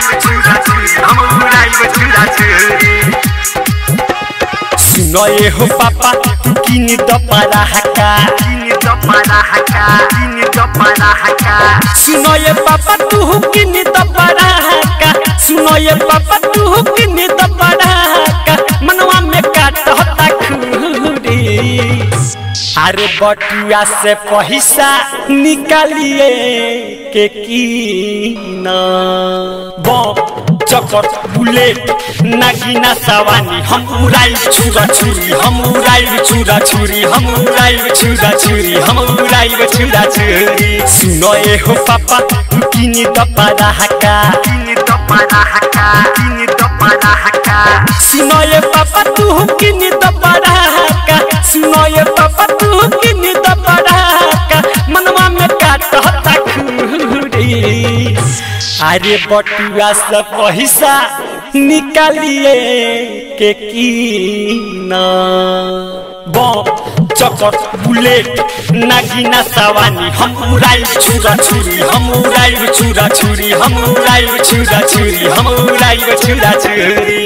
उड़ाइब छुरा छुरी हम उड़ाइब छुरा छुरी सुनो ये हो पापा तू किनी तो पारा हका किनी दपरा हका किनी दपरा हका सुनो ये पापा तू किनी तो पारा हका सुनो ये पापा तू किनी तो पारा हका मनवा में काट होता खूरी अरे बटुआ से पैसा निकालिए के की ना बम चकर बुलेट नागिना सवानी हम उड़ाई छुरा छुरी हम उड़ाई छुरा छुरी हम उड़ाई छुरा छुरी हम उड़ाई छुरा छुरी सुनो ए हो पापा तू किनी दपरा हका किनी दपरा हका किनी दपरा हका सुनो ये पापा तू किनी दपरा हका सुनो ये पापा तू किनी दपरा हका मनवा में काट होता खूरी अरे बटुआ से पैसा निकालिए के की ना बम चकर बुलेट नागिना सवानी हम उड़ाई छुरा छुरी हम उड़ाई छुरा छुरी हम उड़ाई छुरा छुरी हम उड़ाई छुरा छुरी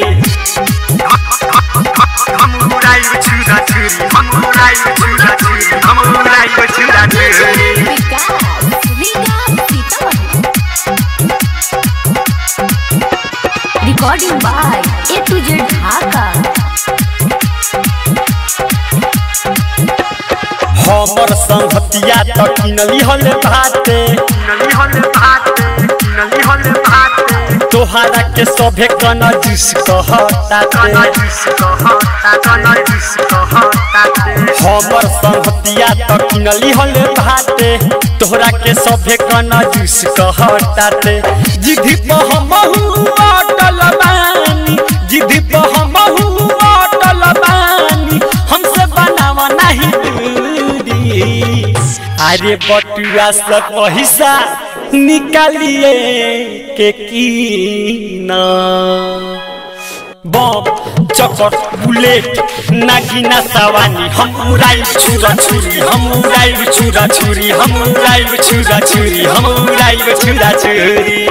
हम उड़ाइब छुरा छुरी हम उड़ाइब छुरा छुरी हम उड़ाइब छुरा छुरी Vikas Vikas Sitamarhi recording by A to Z Dhaka हमर संगतिया त किनली हल भाते नली हल भात नली हल भात तोहरा के सभे कना जूस कहताते कना जूस कहता कना जूस कहता हमर संगतिया त किनली हल भाते तोहरा के सभे कना जूस कहताते जिधि पर हमहु अटल बानी जिधि पर हमहु अटल बानी हमसे बनावा नहीं दूरी अरे बटुआ से पैसा निकालिए के की ना बम चकर बुलेट नागिना सवानी हम उड़ाई छुरा छुरी हम उड़ाई छुरा छुरी हम उड़ाई छुरा छुरी हम उड़ाई छुरा छुरी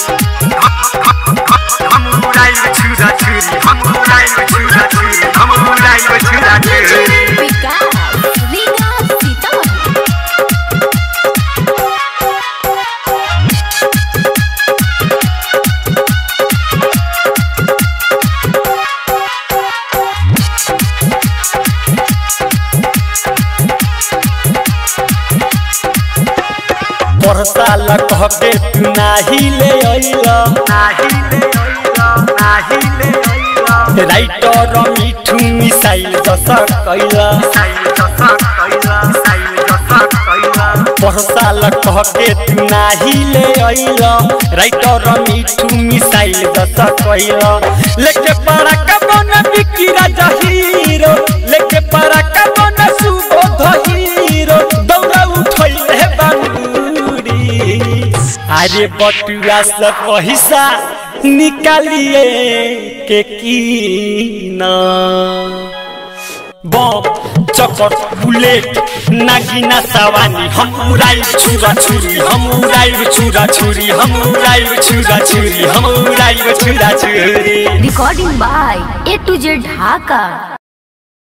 हम उड़ाइब छुरा छुरी हम उड़ाइब छुरा छुरी हम उड़ाइब छुरा छुरी विकास विकास सीतामढ़ी परसाल कह के तू नाही ले अइला नाही ले अइला नाही ले अइला राइटर मिठू मिसाइल जस कैला साइल जसा कैला साइल जसा कैला परसाल कह के तू नाही ले अइला राइटर मिठू मिसाइल जस कैला लेके पड़ा कबन बिकी राजा हीरो लेके पड़ा कबन सुबोध हीरो दौड़ा उठैले बांगुरी अरे बटुआ से पैसा निकालिए के की ना बम चकर बुलेट नागिना सवानी हम उड़ाई छुरा छुरी हम उड़ाई छुरा छुरी हम उड़ाई छुरा छुरी हम उड़ाई छुरा छुरी recording by A to Z Dhaka